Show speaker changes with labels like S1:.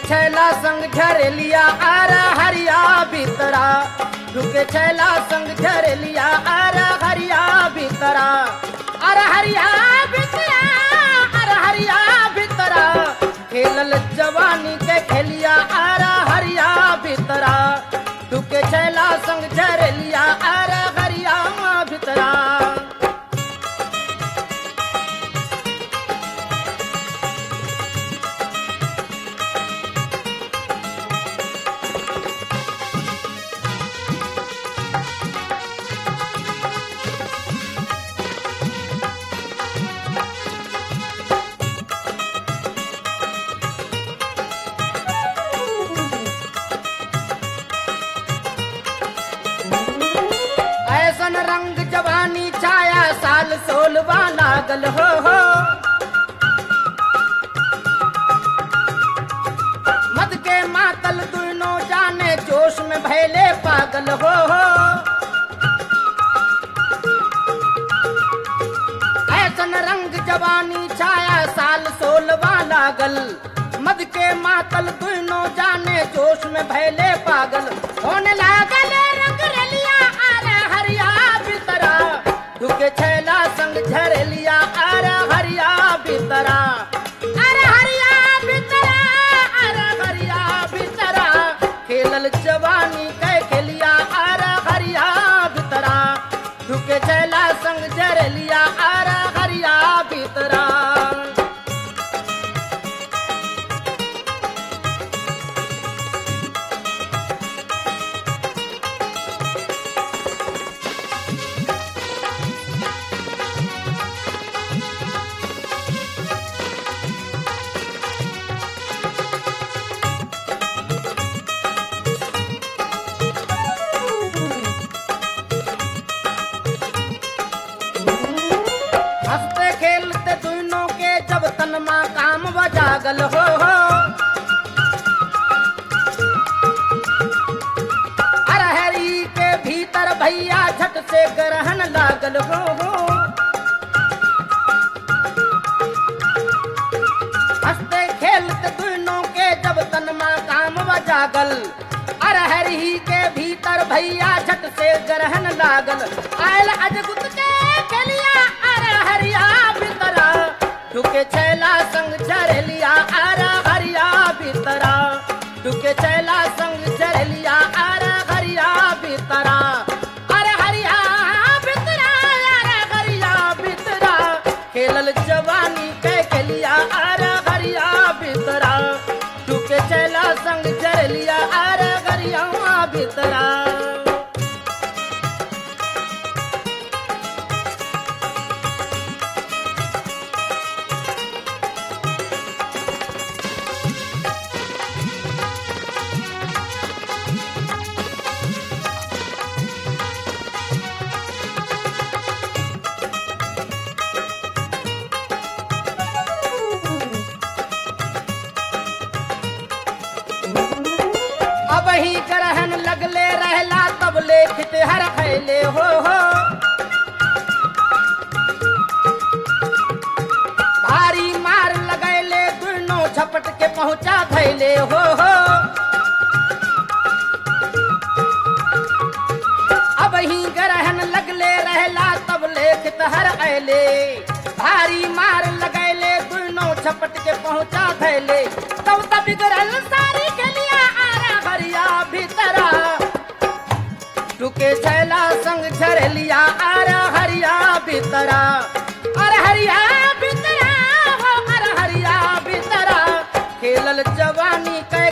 S1: छैला संग झरेलिया आर हरिया भीतरा ढुके छैला संग झरेलिया आर हरिया भीतरा अर हरिया भीतरा अर हरिया भीतरा खेलल जवानी के खेलिया आर हरिया भीतरा ढुके छैला संग झरेलिया आर हरिया भीतरा ऐसन रंग जवानी छाया साल सोलवा लागल हो हो मद के मातल दुनो जाने जोश में भैले पागल हो हो ऐसन रंग जवानी छाया साल सोलवा लागल मद के मातल दुनो जाने जोश में भैले पागल होने लागल रंग रलिया आरे हरिया बितरा ढुके छैला संग झरलिया आरे हरिया बितरा अरे हरिया बितरा अरे हरिया बितरा खेलल जवानी कै खेलिया आरे हरिया बितरा ढुके छैला संग झरलिया आरे हरिया बितरा हंसते खेलते दोनों के जब तनमा काम बजागल हो हो अरहरी के भीतर भैया झट से ग्रहण लागल हो हो हंसते खेलते दोनों के जब तनमा काम बजागल अरहरी के भीतर भैया झट से ग्रहण लागल आयल अजगुत के खेलिया अरहरिया भीतरा ढुके छैला संग झरलिया अरहरिया भीतरा ढुके छैला संग झरलिया अरहरिया भीतरा अरहरिया भीतरा अरहरिया भीतरा खेलल जवानी के खेलिया अरहरिया भीतरा ढुके छैला संग झरलिया अरहरिया भीतरा अब ही ग्रहण लगले रहला तब लेखित हर खैले हो हो भारी मार लगैले दुनो झपट के पहुंचा धैले हो हो अब ही ग्रहण लगले रहला तब लेखित हर ऐले भारी मार लगैले दुनो झपट के पहुंचा धैले तब तब बिगड़ल सारी गलिया आरा भरिया भीतरा टुके छैला संग झरलिया आरा हरिया भीतरा अरे हरिया भीतरा हो अरे हरिया भीतरा खेलल जवानी कै